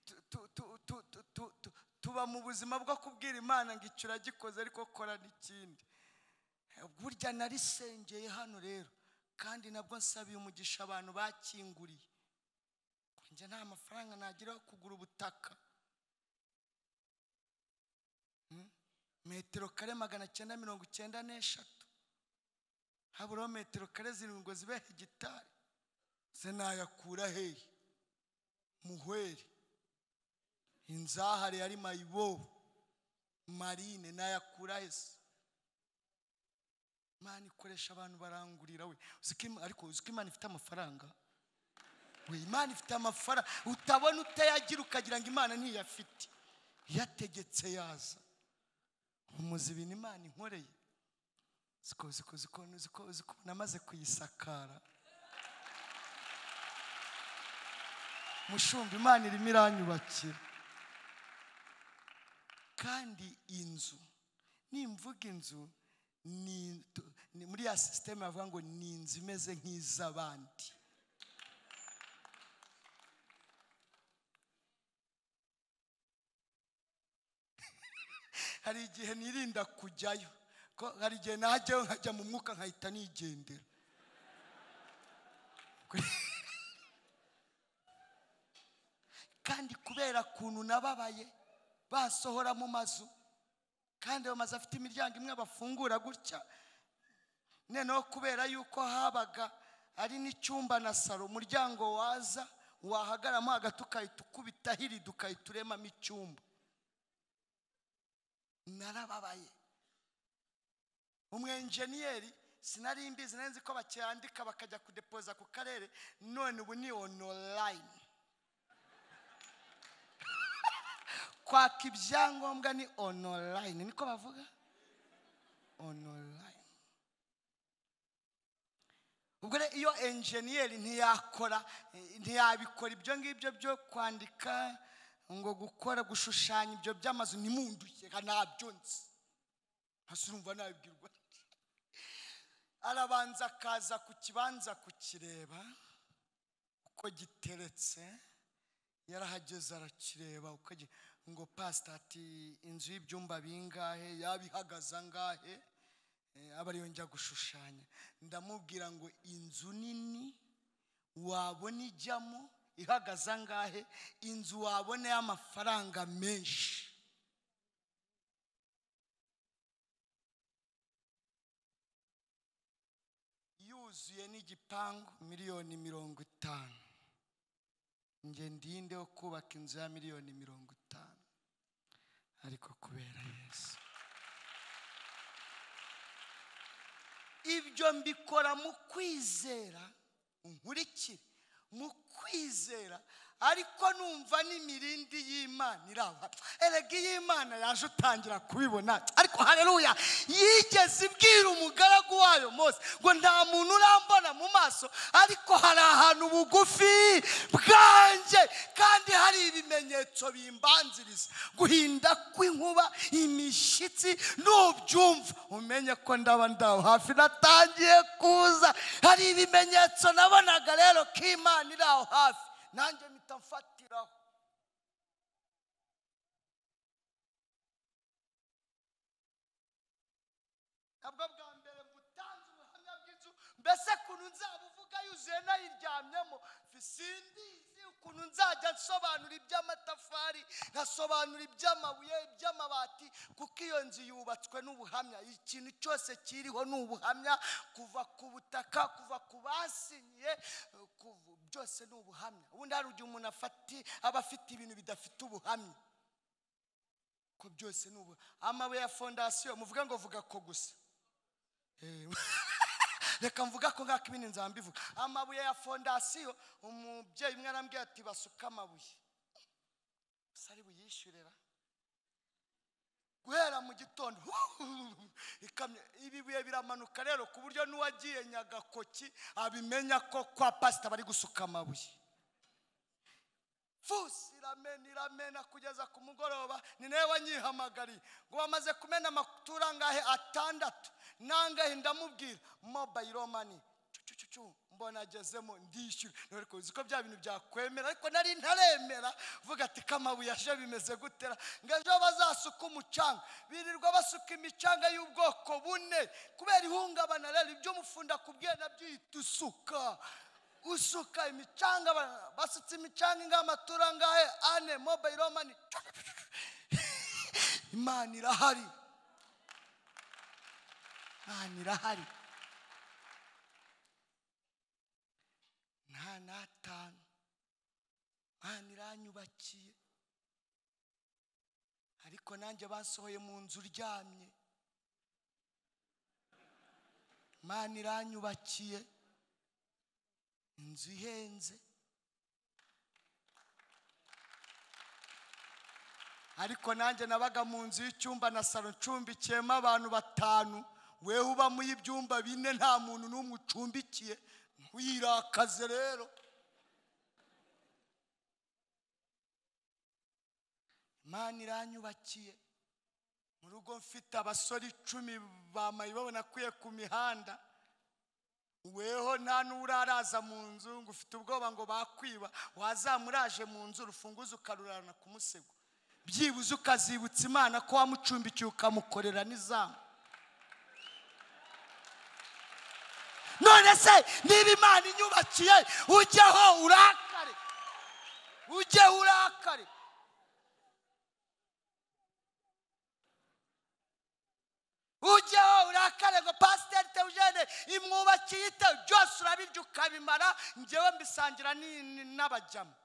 A: tu- tu- tu- tu- tu- tu- tu- tuba mu buzima bwo kubwira imana ngo icyo uragikoze ariko kora n'ikindi burya narisengeye hano rero kandi nabwo nsabiye umugisha abantu bakinguriye njye nta mafaranga nagira yo kugura ubutaka Mm? metero kare magana cyenda mirongo icyenda n'eshatu haburaho metero kare zirindwi ngo zibe hegitari se nayakura hehe muhweri inzahare yari mayibobo marine nayakura he se imana ikoresha abantu barangurira we uzi ko Im- ariko uzi ko imana ifite amafaranga we imana ifite amafaranga utabona utayagira ukagira ngo imana ntiyafite yategetse yaza umuzi ibintu imana inkoreye ziko ziko ziko ziko ziko namaze kuyisakara mushumba imana irimo iranyubakira kandi inzu nimvuga inzu ni- tu- ni- muri ya sisiteme bavuga ngo ni inzu imeze nk'iz'abandi hari igihe nirinda kujyayo ko hari igihe najyayo nkajya mu mwuka nkahita nigendera kandi kubera ukuntu nababaye basohora mu mazu kandi ayo mazu afite imiryango imwe bafungura gutya noneho kubera yuko habaga ari n'icyumba na saro umuryango waza wahagaramo hagati ukahita ukubita hirida ukahita uremamo icyumba narababaye umwenjeniyeri sinari mbizi nari nzi ko bakiyandika bakajya kudepoza ku karere none ubu ni onorayini kwaka ibyangombwa ni onorayini niko bavuga onorayini ubwo rero iyo enjeniyeri ntiyakora eh, ntiyabikora ibyo ngibyo byo kwandika ngo gukora gushushanya ibyo by'amazu ntimunduke ntabyo nzi hasi urumva nabibwirwa arabanza akaza ku kibanza kukireba uko giteretse yarahageze arakireba uko gi- ngo pasita ati inzu y'ibyumba bingahe yaba ihagaze angahe Eh, aba ariyo njya gushushanya ndamubwira ngo inzu nini wabona ijyamo ihagaze angahe inzu wabona y'amafaranga menshi yuzuye n'igipangu miliyoni mirongo itanu njye ndindeho kubaka inzu ya miliyoni mirongo itanu ariko kubera yesu ibyo mbikora mu kwizera nkurikire mu kwizera ariko numva n'imirindi y'imana iraba erega iyo imana yaje utangira kubibona ariko hareruya yigeze ibwira umugaragu wayo mose ngo nta muntu urambona mu maso ariko hari ahantu bugufi bwanjye kandi hari ibimenyetso bimbanziriza guhinda kw'inkuba imishyitsi nubyumva umenye ko ndaba ndaho hafi natangiye kuza hari ibimenyetso nabonaga rero ko imana iri aho hafi nanjye mpita mfatiraho nabwo bwa mbere gutanze ubuhamya bw'inzu mbese ukuntu nzabuvuga yuzuye nayiryamyemo sindizi ukuntu nzajya nsobanura iby'amatafari nkasobanura iby'amabuye iby'amabati kuko iyo nzu yubatswe n'ubuhamya ikintu cyose kiriho ni ubuhamya kuva ku butaka kuva ku basinyiye kuva- byose ni ubuhamya ubundi hari igihe umuntu afati aba afite ibintu bidafite ubuhamya ko byose ni ubu amabuye ya fondasiyo muvuga ngo vuga ko gusa Eh, reka mvuga ko ngako ibindi nzambivuga amabuye ya fondasiyo umubyeyi umwe arambwira ati basuka amabuye gusa ari buyishyurira guhera mu gitondo ikamyo ibi biye biramanuka rero ku buryo n'uwagiye nyagakoki abimenya ko kwa pasita bari gusuka amabuye vusi iramena iramena kugeza ku mugoroba ni nawe wanyihamagariye ngo wamaze kumena amakuru angahe atandatu nangahe ndamubwira mobayiro mani cucucucu mbona agezemo ndishyura nawe ariko uzi ko bya bintu byakwemera ariko nari ntaremera vuga ati kamabuye aje bimeze gutera ngo ejo bazasuka umucanga birirwa basuka imicanga y'ubwoko bune kubera ihungabana rero ibyo umufunda akubwiye nabyo uhita usuka usuka imicanga ba- basutse imicanga ingamatura angahe ane mobayiro mani imana irahari imana irahari nta n'atanu imana iranyubakiye ariko nanjye bansohoye mu nzu uryamye imana iranyubakiye inzu ihenze ariko nanjye nabaga mu nzu y'icyumba na salo ncumbikiyemo abantu batanu wewe ubamo y'ibyumba bine nta muntu n'umwe ucumbikiye wirakaze rero imana iranyubakiye mu rugo mfite abasore icumi bamaye babonakwiye ku mihanda weho nta n'uraraza mu nzu ngo ufite ubwoba ngo bakwiba wazamuraje mu nzu urufunguzo ukarurana ku musego byibuze ukazibutsa imana ko wamucumbikiye ukamukorera n'izamu none se niba imana inyubakiye ujyeho urakare ujyeho urakare ujyeho urakare ngo pasiteri tewujene imwubakiye ite byose urabirya ukabimara ngewe mbisangira ni- ni- n'abajyamo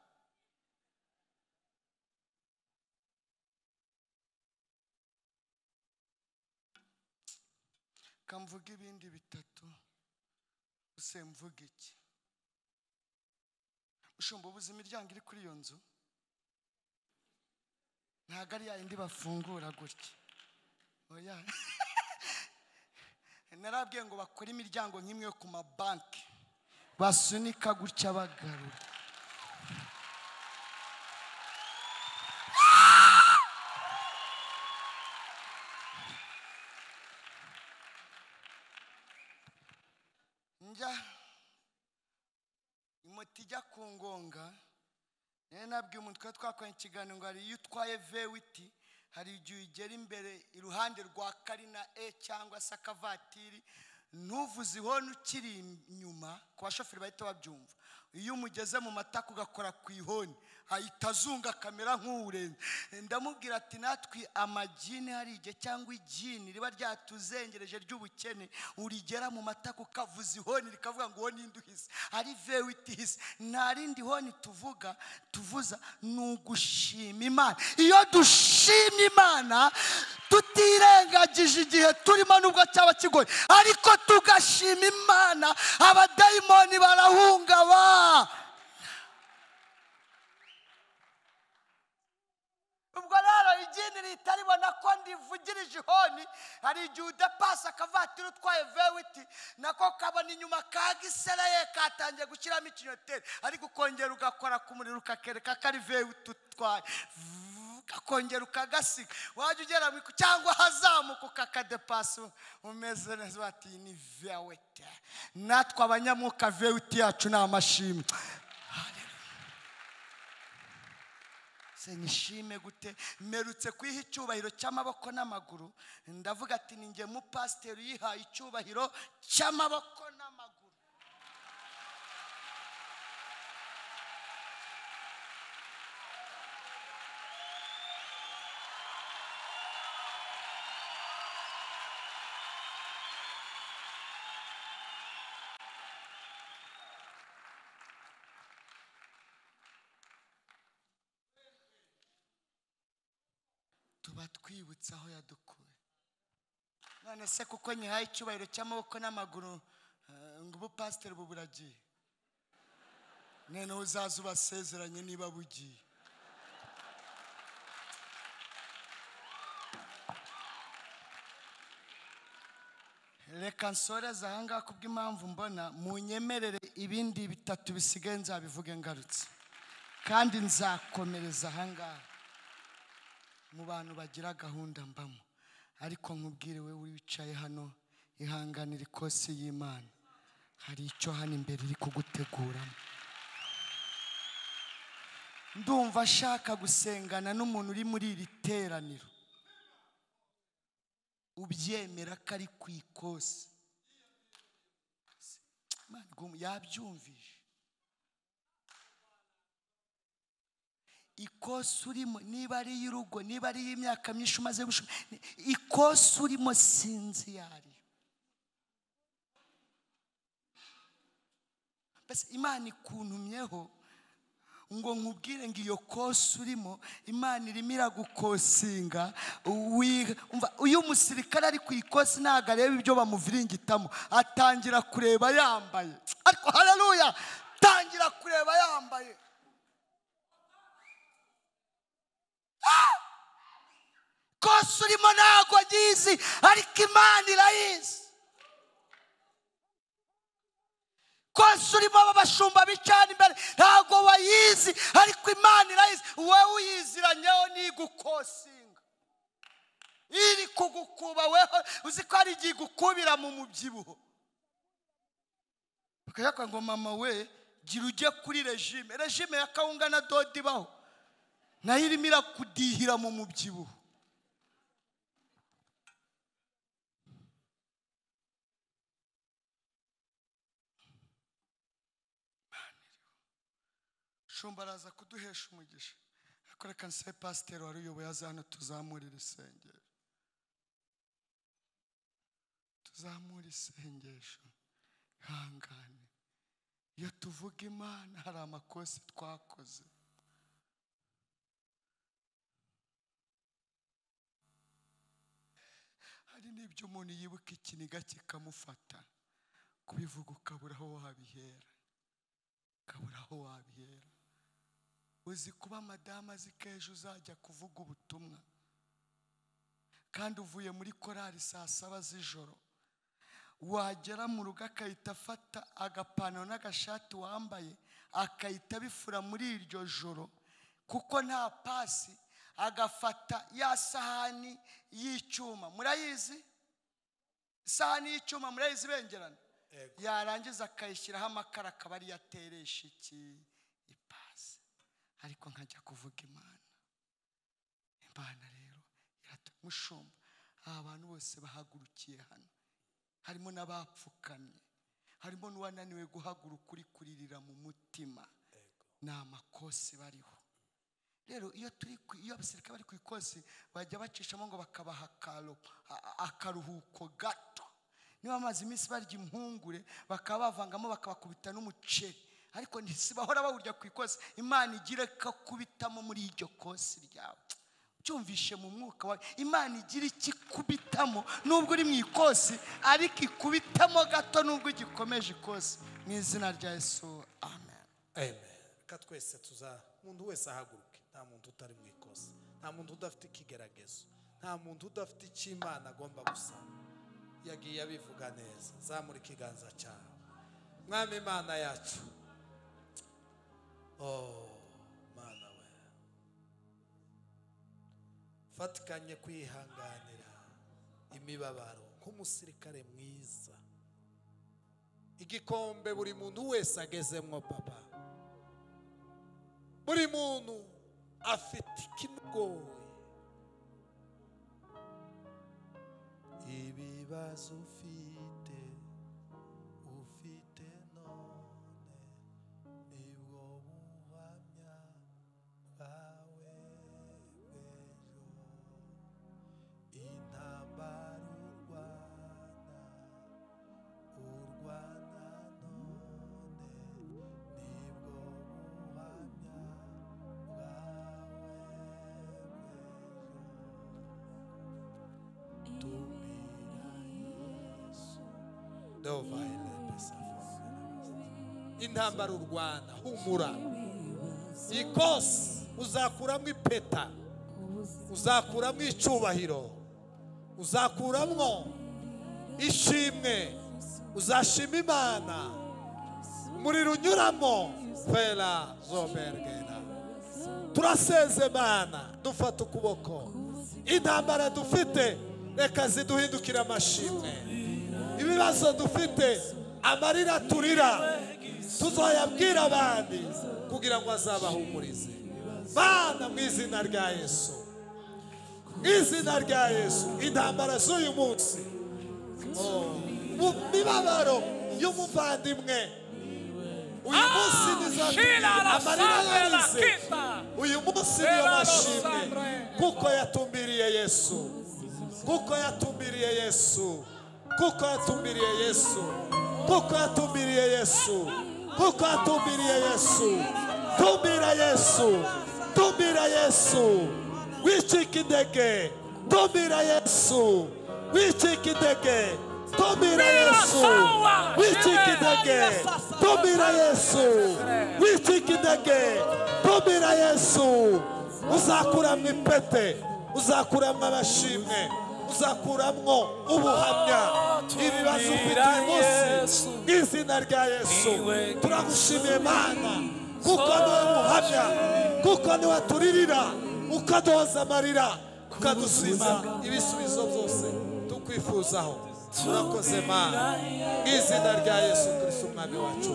A: kamvuga ibindi bitatu use mvuga iki ushumba ubuze imiryango iri kuri iyo nzu ntabwo ari yayindi bafungura gutya oya narabwiye ngo bakore imiryango nk'imwe yo ku mabanki basunika gutya bagarura njya moto ijya ku ngonga rero nabwiye umuntu twari twakoranye ikiganiro ngo hari iyo utwaye vewiti hari igihe ugera imbere iruhande rwa karina e cyangwa se akavatiri ntuvuze ihoni ukiri inyuma ku bashoferi bahita babyumva iyo umugeze mu matako ugakora ku ihoni ahita azunga akamera nk'uwurenze ndamubwira ati natwe amagini hari igihe cyangwa igini riba ryatuzengereje ry'ubukene urigera mu matako ukavuza ihoni rikavuga ngo uwo ni induhizi ari vewiti hisi nta rindi honi tuvuga tuvuza ni ugushima imana iyo dushima imana tutirengagije igihe turimo nubwo cyaba kigoye ariko tugashima imana abadayimoni barahungaba ubwo rero igini rihita ribona ko ndivugirije ihoni hari igihe udapasa akavatiri utwaye vewiti nako kabona inyuma ka gisereye katangiye gushyiramo ikinyoteri ariko ukongera ugakora ku muriro ukakereka ko ari vewiti utwaye Vuuu, ukakongera ukagasiga wajya ugera mu iku- cyangwa ahazamuka ukakadepasa umeze neza bati "Iyi ni vewiti natwe abanyamwuka vewiti yacu ni amashimwe se nishime gute mperutse kwiha icyubahiro cy'amaboko n'amaguru ndavuga ati ni nge mupasiteri uyihaye icyubahiro cy'amaboko n'amaguru tuba twibutse aho yadukuye none se kuko nyihaye icyubahiro cy'amaboko n'amaguru eh, ngo ubu pasiteri ubu buragiye none uzaza ubasezeranye niba bugiye reka nsoreze ahangaha kubw'impamvu mbona munyemerere ibindi bitatu bisigaye nzabivuge ngarutse kandi nzakomereza ahangaha mu bantu bagira gahunda mbamo ariko nkubwire we wicaye hano ihanganira ikosi y'imana hari icyo hano imbere iri kuguteguramo ndumva ashaka gusengana n'umuntu uri muri iri teraniro ubyemera ko ari ku ikosi Imana igum- yabyumvise ikosi urimo niba ari iy'urugo niba ari iy'imyaka myinshi umaze gushima ikosi urimo sinzi iyo ari yo mbese imana ikuntumyeho ngo nkubwire ngo iyo kosi urimo imana irimo iragukosinga wi- umva, iyo umusirikare ari ku ikosi ntabwo areba ibyo bamuviringitamo atangira kureba yambaye ariko hararuya tangira kureba yambaye Ah! kosi urimo ntabwo agizi ariko imana irayizi kosi urimo aba bashumba bicana imbere ntabwo bayizi ariko imana irayizi wowe uyiziranyeho ntigukosinga iri kugukuba weho uzi ko hari igihe igukubira mu mubyibuho bakayakora ngo mama we gira ujye kuri regime regime ya kawunga na dodo ibaho nayo irimo irakudihira mu mubyibuho shumba araza kuduhesha umugisha ariko reka nse pasiteri wari uyoboye aza hano tuzamura iri sengero tuzamure isengesho ihangane iyo tuvuga imana hari amakosa twakoze hari n'ibyo umuntu yibuka ikiniga kikamufata kubivuga ukabura aho wabihera ukabura aho wabihera uzi kuba madamu azi ko ejo uzajya kuvuga ubutumwa kandi uvuye muri korari saa saba z'ijoro wagera mu rugo agahita afata agapantaro n'agashati wambaye akahita abifura muri iryo joro kuko nta pasi agafata ya sahani y'icyuma murayizi isahani y'icyuma murayizi ibengerana yarangiza akayishyiraho amakara akaba ariyo ateresha iki ipasi ariko nkajya kuvuga imana imana rero iratu- mushumba aba bantu bose bahagurukiye hano harimo n'abapfukamye harimo n'uwananiwe guhaguruka uri kuririra mu mutima ni amakosi bariho rero iyo turi ku- iyo abasirikare bari ku ikosi bajya bacishamo ngo bakabaha akaro- a- a- akaruhuko gato niba bamaze iminsi barya impungure bakaba bavangamo bakabakubita n'umuceri ariko ntizibahora bawurya ku ikosi imana igire ko akubitamo muri iryo kosi ryawe ucyumvishe mu mwuka wawe imana igira icyo ikubitamo nubwo uri mu ikosi ariko ikubitamo gato nubwo igikomeje ikosi mu izina rya yesu amen
C: amen reka twese tuza umuntu wese ahaguruke nta muntu utari mu ikosa nta muntu udafite ikigeragezo nta muntu udafite icyo imana agomba gusaba yagiye abivuga neza zamura ikiganza cyawe mwami imana yacu oh mana we fatikanye kwihanganira imibabaro nk'umusirikare mwiza igikombe buri muntu wese agezemwo papa buri muntu afite ikimugoye ibibazo ufite ufite none nibwo buhamya bwawe bw'ejo intambara urwana urwana none nibwo buhamya bwawe bw'ejo tumira yesu dovaile intambara urwana humura ikosi uzakuramo ipeta uzakuramo icyubahiro uzakuramo ishimwe uzashima imana umuriro unyuramo fera zobergera turasezerana dufata ukuboko intambara dufite reka ziduhindukire amashimwe ibibazo dufite amarira turira tuzoyabwira abandi kugira ngo azabahumurize bana mu izina rya yesu mu izina rya yesu intambara z'uyu munsi mu mibabaro y'umuvandimwe uyu munsi nizagira amarira yarize uyu munsi niyo mashimwe kuko yatumbiriye yesu kuko yatumbiriye yesu kuko yatumbiriye yesu kuko yatumbiriye yesu kuko yatumbiriye yesu tumbira yesu tumbira yesu wicika intege tumbira yesu wicika intege tumbira yesu wicika intege tumbira yesu wicika intege tumbira yesu uzakuramo ipete uzakuramo abashimwe uzakuramo ubuhamya ibibazo ufite uyu munsi mu izina rya yesu turagushimiye mana kuko niwe muhamya kuko niwe turirira ukaduhoza amarira ukadusubiza ibisubizo byose tukwifuzaho turakoze mana mu izina rya yesu kirisiti umwami wacu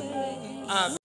C: amen